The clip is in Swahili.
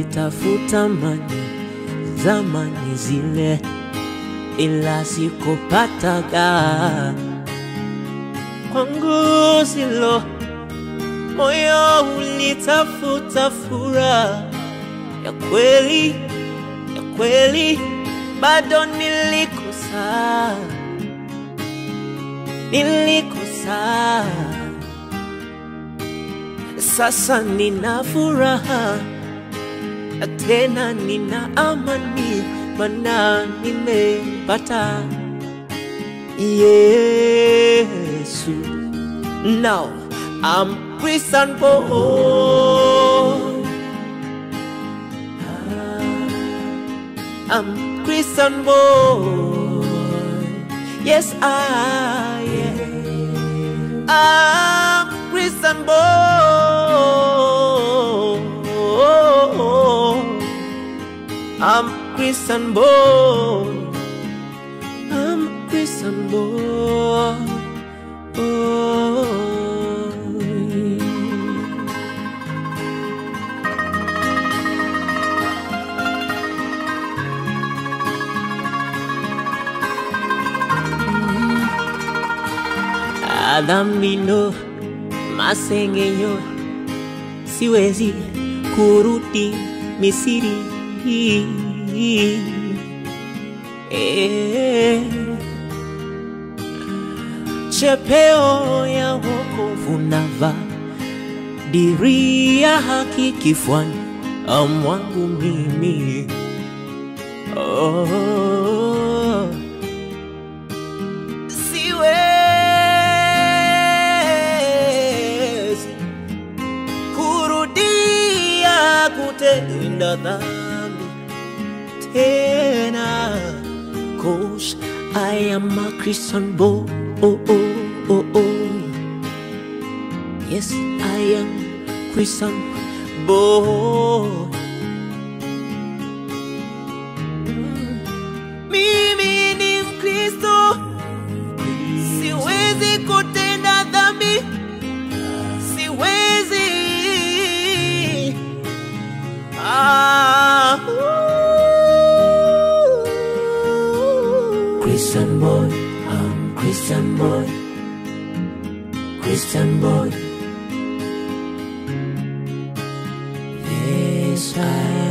nilitafuta mani zamani zile, ila sikupataga kwangu silo. Moyo ulitafuta furaha ya kweli, ya kweli, bado nilikosa, nilikosa. Sasa nina furaha na tena nina amani, mana nimepata Yesu. Now I'm Christian boy. I'm Christian boy. Yes, I am. I'm Christian boy. I'm Christian boy. I'm Christian boy. Adhamino masengenyo, siwezi kurudi Misiri. Eh, chepeo ya wokovu nava diria haki kifuani mwangu mimi oh. Siwezi kurudia kutenda dhambi tena Cause I am a Christian boy oh, oh, oh, oh. Yes, I am Christian boy Mimi ni Mkristo Siwezi kutenda dhambi Siwezi ah, Christian boy, I'm Christian boy. Christian boy. Yes, I